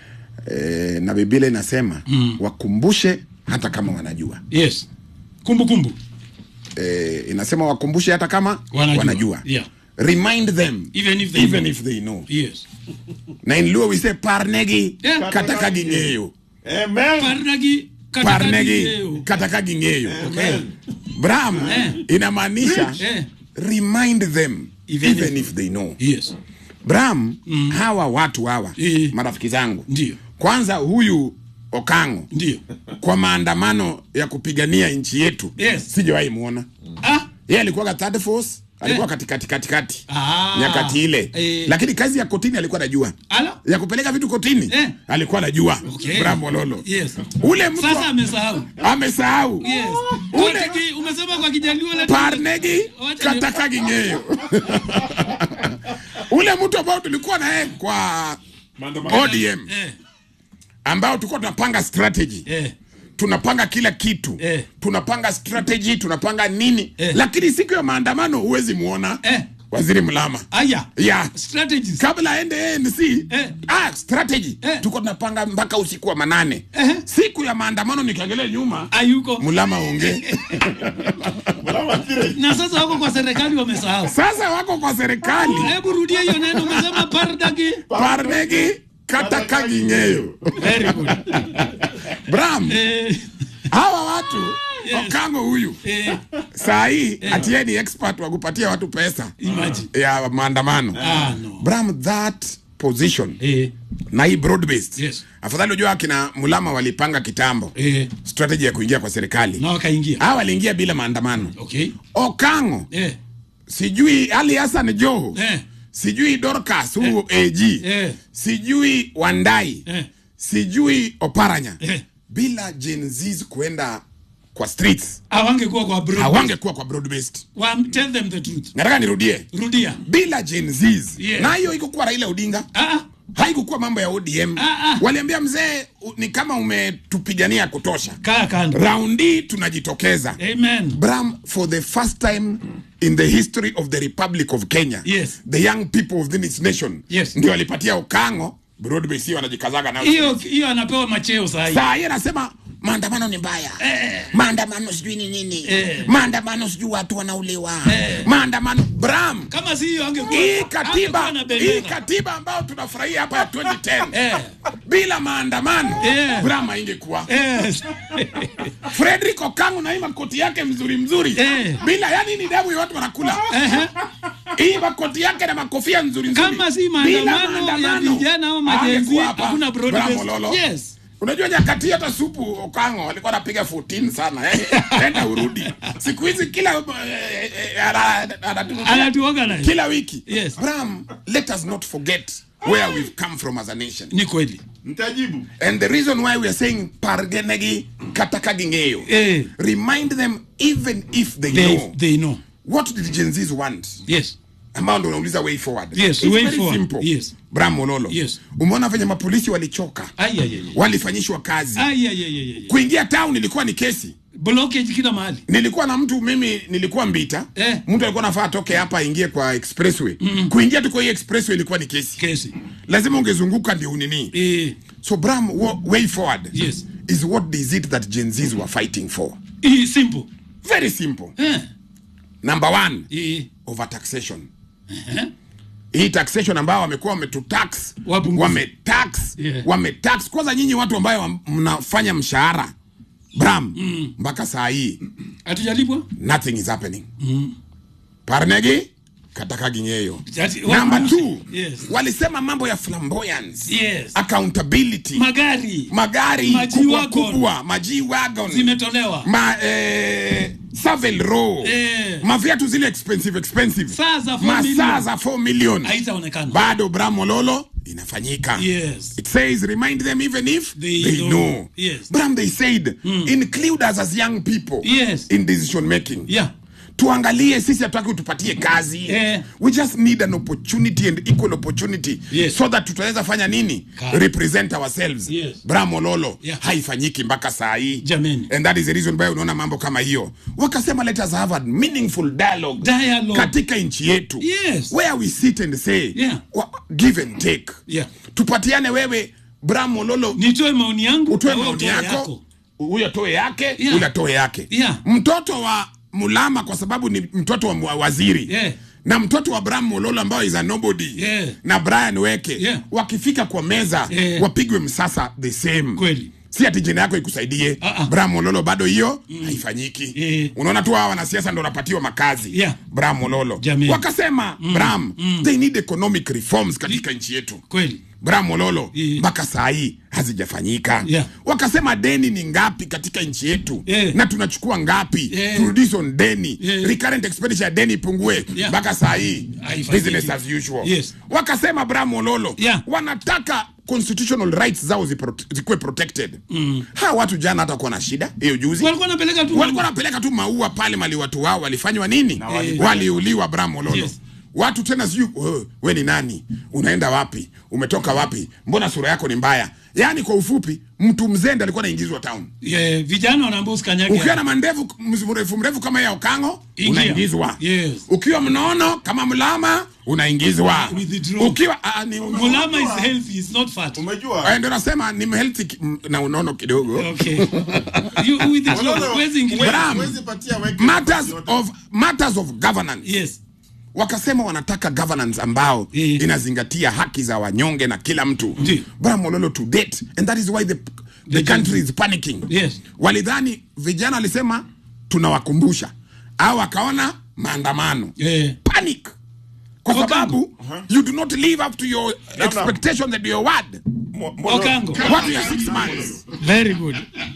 e, na Biblia inasema Mm. wakumbushe hata kama wanajua Yes. Kumbukumbu. e, inasema wakumbushe hata kama Wanajua. wanajua. Yeah. remind them Even if they even know. if they know Yes. na in Luo we say parnegi Yeah. katakagi ng'eyo Amen. Parnagi parnegi katakagi katakagi ng'eyo Okay. Bram Eh. inamaanisha Eh. remind them Even even, if- if, they know Yes. Bram hawa watu hawa Eh. marafiki zangu Ndio. kwanza huyu Okango Ndio. kwa maandamano ya kupigania nchi yetu Yes. sijawahi muona Ah. yeye alikuwa third force alikuwa Eh. katikati katikati Ah. nyakati ile Eh. lakini kazi ya kotini alikuwa anajua Ala? ya kupeleka vitu kotini Eh. alikuwa anajua Okay. Bravo Lolo Yes. ule mtu Sasa amesahau. amesahau Yes. ule Kotiki, umesema kwa Kijaluo ile parnegi Wacha ni- katakagi ng'eyo ule mtu ambao tulikuwa naye kwa ODM Eh. ambao tulikuwa tunapanga strategy Eh. tunapanga kila kitu Eh. tunapanga strategy tunapanga nini Eh. lakini siku ya maandamano huwezi muona Eh. waziri mlama Aya. ya Strategies. kabla aende ANC Eh. ah, strategy Eh. tuko tunapanga mpaka usiku wa manane Eh. siku ya maandamano nikiangalia nyuma Ayuko. mlama onge Na sasa wako kwa serikali wamesahau. sasa wako kwa serikali Hebu rudia hiyo neno umesema pardagi. parnegi katakagi ng'eyo Very good. bram Eh. hawa watu Yes. okango huyu Eh. saa hii ati yeye ni expert wa kupatia watu pesa Imagine. ya maandamano Ah, no. bram that position Eh. na hii broad based Yes. afadhali ujua akina mulama walipanga kitambo Eh. strategy ya kuingia kwa serikali Na wakaingia. hawa waliingia bila maandamano Okay. okango Eh. sijui ali hasan joho Eh. sijui dorcas huyu ag Eh. sijui wandai Eh. sijui oparanya Eh. bila Gen Zs kuenda kwa streets Hawangekuwa kwa broad. hawangekuwa kwa broad based Wa, tell them the truth. nataka nirudie Rudia. bila Gen Zs Yeah. na hiyo ikukuwa raila odinga Ah. ah. haikukuwa mambo ya odm Ah, ah. waliambia mzee u- ni kama umetupigania kutosha Kaa kando. raundi tunajitokeza Amen. bram for the first time in the history of the republic of kenya Yes. the young people of this nation Yes. ndio walipatia ukango broad based hiyo wanajikazaga nayo Hiyo hiyo anapewa macheo saa hii. saa hii anasema maandamano ni mbaya Eh. maandamano sijui ni nini Eh. maandamano sijui watu wanauliwa Eh. maandamano bram Kama si hiyo angekuwa. hii katiba angekuwa na hii bendera. katiba ambayo tunafurahia hapa ya 2010 Eh. bila maandamano Eh. bram haingekuwa Yes. Frederick Okangu na hii makoti yake mzuri mzuri Eh. bila yani ni damu ya watu wanakula Ehe. hii makoti yake na makofia nzuri nzuri Kama si Bila maandamano ya vijana au majenzi, hangekuwa hapa. hakuna broad Bravo, based. Lolo. Yes. unajua nyakati hata supu Okango alikuwa anapiga 14 sana eh, enda urudi siku hizi kila eh, eh, ana- anaturudia Anatuorganize. kila wiki Yes. Bram, let us not forget where we've come from as a nation Ni kweli. mtajibu And the reason why we are saying pargenegi katakagingeyo. Eh. Remind them even if they, They know they know. what did Gen Zs want. Yes. Ambao ndo unauliza way forward. Yes, It's way very forward. simple. Yes. Bram Mololo. Yes. Umeona venye mapolisi walichoka. Ai ai ai. Walifanyishwa kazi. Ai ai ai ai. ai. Kuingia town ilikuwa ni kesi. blockage kila mahali nilikuwa na mtu mimi nilikuwa mbita Eh. mtu alikuwa nafaa atoke hapa aingie kwa expressway mm. kuingia tu kwa hii expressway ilikuwa ni kesi kesi lazima ungezunguka ndio unini eh, so bram wa- way forward Yes. is what is it that gen zs were fighting for eh, simple very simple eh, number one eh, over taxation eh, hii taxation ambao wamekuwa wametutax Wapunguze. wametax Yeah. wametax kwanza nyinyi watu ambayo wa- mnafanya mshahara bram mpaka saa hii hatujalipwa nothing is happening parnegi katakaginyeyo Ati- number wapunguze. two Yes. walisema mambo ya flamboyance Yes. accountability magari magari Maji kubwa wagon. kubwa maji wagon zimetolewa ma eh, Savile Row Eh. maviatu zile expensive expensive Saa za 4 masaa million. za 4 million haitaonekana bado bramololo inafanyika Yes. it says remind them even if They they, know. know, Yes. bram they said include us as young people Yes. in decision making yeah tuangalie sisi hatutaki utupatie kazi Eh. we just need an opportunity and equal opportunity Yes. so that tutaweza fanya nini Ka- represent ourselves Yes. bramololo Yeah. haifanyiki mpaka saa hii Jameni. and that is the reason why unaona mambo kama hiyo wakasema let us have a meaningful dialogue, Dialogue. katika nchi yetu Yes. where we sit and say Yeah. wa, give and take Yeah. tupatiane wewe bramololo nitoe maoni yangu utoe na wewe maoni utoe yako huyo atoe yake Yeah. huyo atoe yake Yeah. mtoto wa mulama kwa sababu ni mtoto wa mwa- waziri Yeah. na mtoto wa bram mololo ambayo is a nobody Yeah. na brian weke Yeah. wakifika kwa meza Yeah. wapigwe msasa the same Kweli. si ati jina yako ikusaidie Ah, ah. bram mololo bado hiyo haifanyiki Yeah. unaona tu hawa wanasiasa ndo wanapatiwa makazi Yeah. bram mololo Jamii. wakasema bram they need economic reforms katika nchi yetu kweli bram mololo Yeah. mpaka saa hii hazijafanyika Yeah. wakasema deni ni ngapi katika nchi yetu Yeah. na tunachukua ngapi Yeah. turudishe on deni Yeah. recurrent expenditure ya deni ipungue Yeah. mpaka saa hii Haifanyiki. business as usual Yes. wakasema bram mololo Yeah. wanataka constitutional rights zao zipro- zikuwe protected mm. hawa watu jana hata kuwa na shida hiyo juzi walikuwa wanapeleka tu walikuwa wanapeleka tu maua pale mali watu wao walifanywa nini walifanya. waliuliwa bram mololo Yes. watu tena sijui "Oh, we ni nani unaenda wapi umetoka wapi mbona sura yako ni mbaya yaani kwa ufupi mtu mzende alikuwa anaingizwa town yeah, vijana wanaambia usikanyage ukiwa na mandevu m- mrefu mrefu kama ya ukango Ingia. unaingizwa Yes. ukiwa mnono kama mlama unaingizwa Withdraw. ukiwa ah, ni, mulama is healthy is not fat umejua Eh, ndio nasema ni healthy ki- m- na unono kidogo okay you with the Mololo, huwezi ingilia Bram. huwezi patia weke matters nafasi yote. of matters of governance yes wakasema wanataka governance ambao Eh. inazingatia haki za wanyonge na kila mtu Ndi. bramololo to date and that is why the, the The country is panicking Yes. walidhani vijana walisema tunawakumbusha au wakaona maandamano yeah. panic kwa Okango. sababu you do not live up to your expectations and your word Mo- Mololo. Okango. what ya six months very good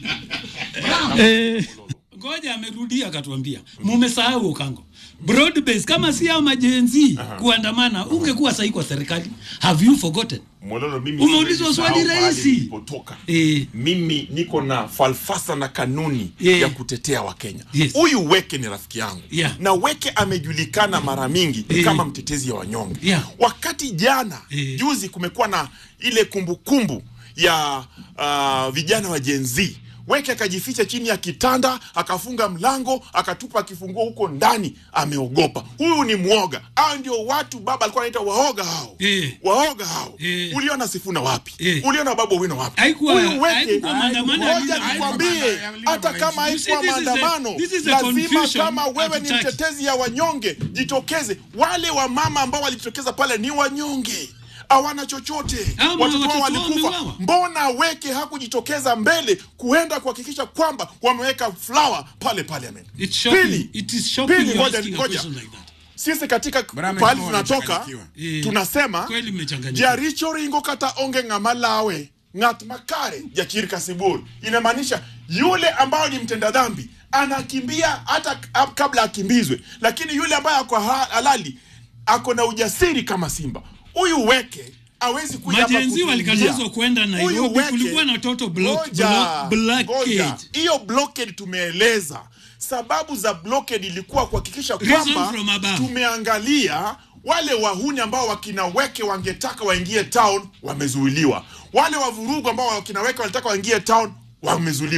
eh, ngoja amerudia akatuambia mumesahau ukango broad base kama si hao majenzi kuandamana ungekuwa sahi kwa serikali have you forgotten Mololo, mimi Umeulizwa siwezi swali sahau mahali rahisi. nilipotoka. Eh. mimi niko na falsafa na kanuni Yeah. ya kutetea wakenya Yes. huyu weke ni rafiki yangu Yeah. na weke amejulikana mara mingi Eh. kama mtetezi ya wanyonge Yeah. wakati jana Eh. juzi kumekuwa na ile kumbukumbu ya uh, vijana wa jenzi weke akajificha chini ya kitanda akafunga mlango akatupa kifunguo huko ndani ameogopa huyu ni mwoga hao ndio watu baba alikuwa anaita waoga hao Eh. waoga hao Eh. uliona sifuna wapi Eh. uliona babu wino wapi Haikuwa- Huyu weke haikuwa maandamano ya ngoja Linda nikwambie Mwananchi. hata kama You see, haikuwa this is a- maandamano this is a lazima confusion kama wewe ni hatutaki. mtetezi ya wanyonge jitokeze wale wamama ambao walijitokeza pale ni wanyonge hawana chochote Ama watoto watoto wao wao walikufa wameuawa. mbona weke hakujitokeza mbele kuenda kuhakikisha kwamba wameweka flower pale parliament It's shocking. Pili. It is shocking Pili, you're ngoja- asking a ngoja. question like that. sisi katika Bram pahali amekuwa tunatoka amechanganyikiwa. Eh, tunasema kweli mmechanganyikiwa. jaricho ringo kata onge ng'ama lawe ng'at makare jakirka sibur inamaanisha yule ambao ni mtenda dhambi anakimbia hata k- kabla akimbizwe lakini yule ambaye ako ha- halali ako na ujasiri kama simba huyu weke awezi kuja hapa Majenzi kutuingia. walikatazwa kwenda Nairobi, Huyu Weke- kulikuwa na total block- Ngoja, block- blockade. ngoja. hiyo blockade tumeeleza sababu za blockade ilikuwa kuhakikisha Reason kwamba from above. tumeangalia wale wahuni ambao wakina weke wangetaka waingie town wamezuiliwa wale wavurugu ambao wakina weke walitaka waingie town wamezuiliwa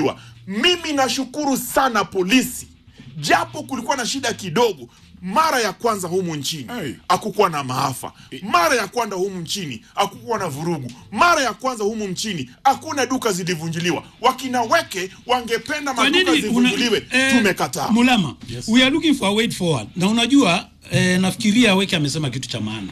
mimi nashukuru sana polisi japo kulikuwa na shida kidogo mara ya kwanza humu nchini Hey. hakukuwa na maafa mara ya kwanza humu nchini hakukuwa na vurugu mara ya kwanza humu nchini hakuna duka zilivunjiliwa wakina weke wangependa Kwa maduka nini una- zivunjiliwe eh, tumekataa Mulama, we are looking for a way forward. Na unajua eh, nafikiria Weke amesema kitu cha maana.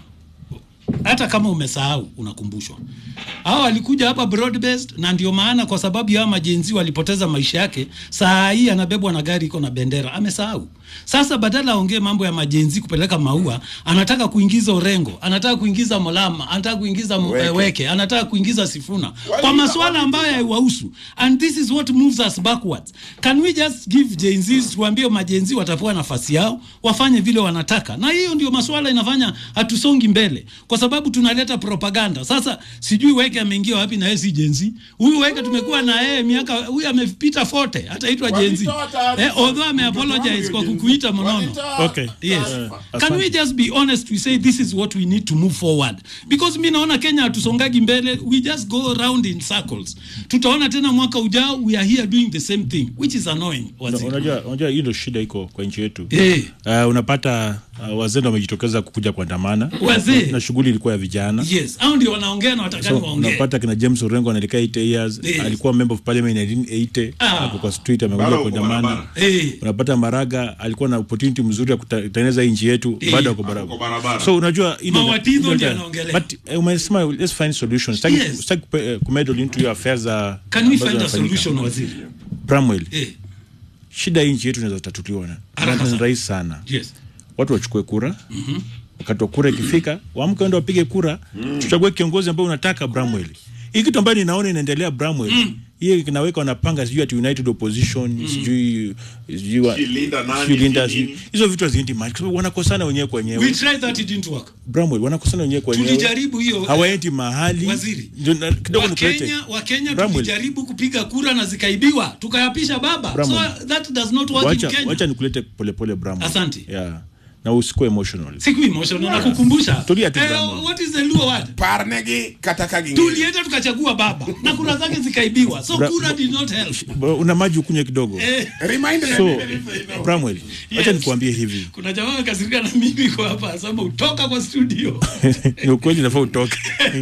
Hata kama umesahau unakumbushwa. Hao walikuja hapa broad based na ndio maana kwa sababu ya majenzi walipoteza maisha yake, saa hii anabebwa na gari iko na bendera. Amesahau. Sasa badala aongee mambo ya majenzi kupeleka maua, anataka kuingiza Orengo, anataka kuingiza Molama, anataka kuingiza weke, Weke. weke anataka kuingiza Sifuna kwa Waliita masuala ambayo haiwahusu and this is what moves us backwards can we just give Gen Zs tuambie majenzi watapewa nafasi yao wafanye vile wanataka na hiyo ndio masuala inafanya hatusongi mbele kwa sababu tunaleta propaganda sasa sijui weke ameingia wapi na yeye si Gen Z huyu weke tumekuwa na yeye miaka huyu amepita 40 hataitwa Gen Z Walitoa taarifa. eh, although ame apologize kwa kukuita mnono Walitoa- Okay. Yes. Eh, Can we just be honest we say this is what we need to move forward because mi naona Kenya hatusongagi mbele we just go around in circles tutaona tena mwaka ujao we are here doing the same thing which is annoying Una- waziri unajua unajua hiyo ndio shida iko kwa nchi yetu Eh. uh, unapata uh, wazee ndio wamejitokeza kukuja kuandamana Wazee? na shughuli ilikuwa ya vijana yes au ndio wanaongea na watakani so waongee unapata kina James Orengo anaelekea 8 years Yes. alikuwa member of parliament 1980 Ah. ako kwa street amekuja Bado uko kuandamana barabara. Eh. unapata Maraga alikuwa na opportunity mzuri ya kutengeneza hii nchi yetu Eh. baada ya Ako barabara barabara. so unajua hii ndio- Mawatizo ndio- ndio anaongelea. but eh, umesema let's find solutions sitaki Yes. sitaki kupe- eh, kumeddle into your affairs za can we ambazo find a zinafanyika. solution waziri Bramwell eh shida hii nchi yetu inaweza tatuliwa na Haraka na ni sana. rahisi sana yes watu wachukue kura wakati wa kura ikifika waamke waende wapige kura tuchague kiongozi ambaye unataka Bramwell hii kitu ambayo ninaona inaendelea Bramwell hiyo kinaweka wanapanga sijui ati united opposition sijui sijui wa- Sijui Linda nani, sijui Linda, sijui sijui- hizo vitu haziendi mahali kwa sababu wanakosana wenyewe kwa we wenyewe tried that it didn't work Bramwell wanakosana wenyewe kwa wenyewe tulijaribu hiyo hawaendi mahali Waziri. Ndio na- kidogo nikulete Wakenya Wakenya Bramwell. tulijaribu kupiga kura na zikaibiwa tukayapisha baba Bramwell. so that does not work in wacha Kenya wacha nikulete polepole Bramwell Asante. yeah na usikuwe emotional siku emotional na kukumbusha Tulia tu, eh, Bramwell. what is the Luo word parnegi katakagi tulienda tukachagua baba na kura zake zikaibiwa so Bra- kura did not help Bro, una maji ukunywe kidogo eh, remind so Bramwell wacha Yes. nikuambie hivi kuna jamaa amekasirika na mimi kwa hapa asema utoka kwa studio ni ukweli nafaa utoke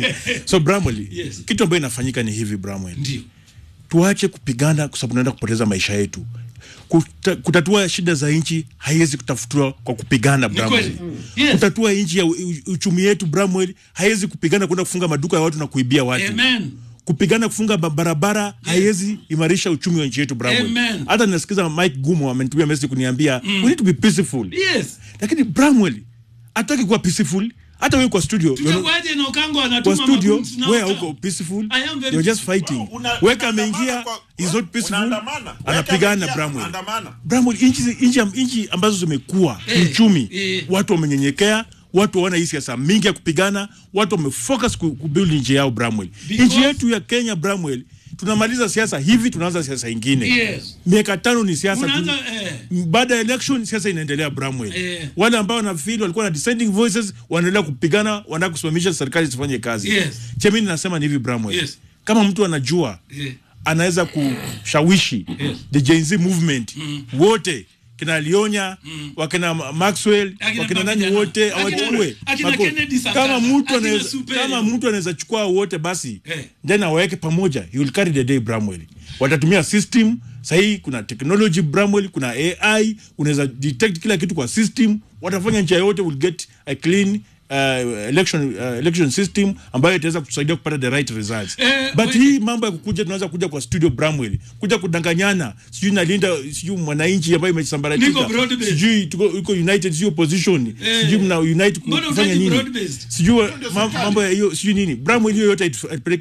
so Bramwell Yes. kitu ambayo inafanyika ni hivi Bramwell ndio tuache kupigana kwa sababu tunaenda kupoteza maisha yetu Kuta, kutatua shida za nchi haiwezi kutafutwa kwa kupigana Bramwell kweli. Yes. kutatua nchi ya u- u- uchumi yetu Bramwell haiwezi kupigana kwenda kufunga maduka ya watu na kuibia watu amen kupigana kufunga ba- barabara haiwezi imarisha uchumi wa nchi yetu Bramwell Amen. hata ninasikiza Mike Gumo amenitumia message kuniambia we need to be peaceful yes lakini Bramwell hataki kuwa peaceful hata wewe kwa studio you're not- tutakuaje na Okango kwa anatuma studio magunzi na wewe Oka- hauko peaceful I am very you're just fighting Una- weka unaandamana ameingia kwa- is not peaceful unaandamana. Weka anapigana ameingia, Bramwell unaandamana. Bramwell nchi nchi nchi ambazo zimekuwa Eh, kiuchumi eh. watu wamenyenyekea watu hawana hii siasa mingi ya kupigana watu wamefocus ku- kubuild nchi yao Bramwell Because- nchi yetu ya Kenya Bramwell tunamaliza siasa hivi tunaanza siasa ingine Yes. miaka tano ni siasa tu Unaanza, eh. baada ya election siasa inaendelea Bramwell Eh. wale ambao wanafeel walikuwa na dissenting voices wanaendelea kupigana wanataka kusimamisha serikali isifanye kazi Yes. chemini nasema ni hivi Bramwell Yes. kama mtu anajua Eh. anaweza kushawishi Yes. the Gen Z movement wote kina Lionya wakina Ma- Maxwell Akina wakina nani mavijana. wote Akina- awachukue akina Mako- Kennedy Sakaja, kama mtu akina anaweza Super. kama mtu anaweza chukua wote basi Eh. then awaweke pamoja he will carry the day Bramwell watatumia system sahii kuna technology Bramwell kuna AI unaweza detect kila kitu kwa system watafanya nchi yote will get a clean uh, election uh, election system ambayo itaweza kutusaidia kupata the right results Eh, but wait. hii mambo ya kukuja tunaweza kuja kwa studio Bramwell kuja kudanganyana sijui nalinda sijui mwananchi ambayo Niko imesambaratika broad based. sijui tuko iko united sijui opposition Eh. sijui mna unite ku- Mbona kufanya hutaki nini broad based? sijui ma- mambo ya hiyo sijui nini Bramwell hiyo yote haitupeleki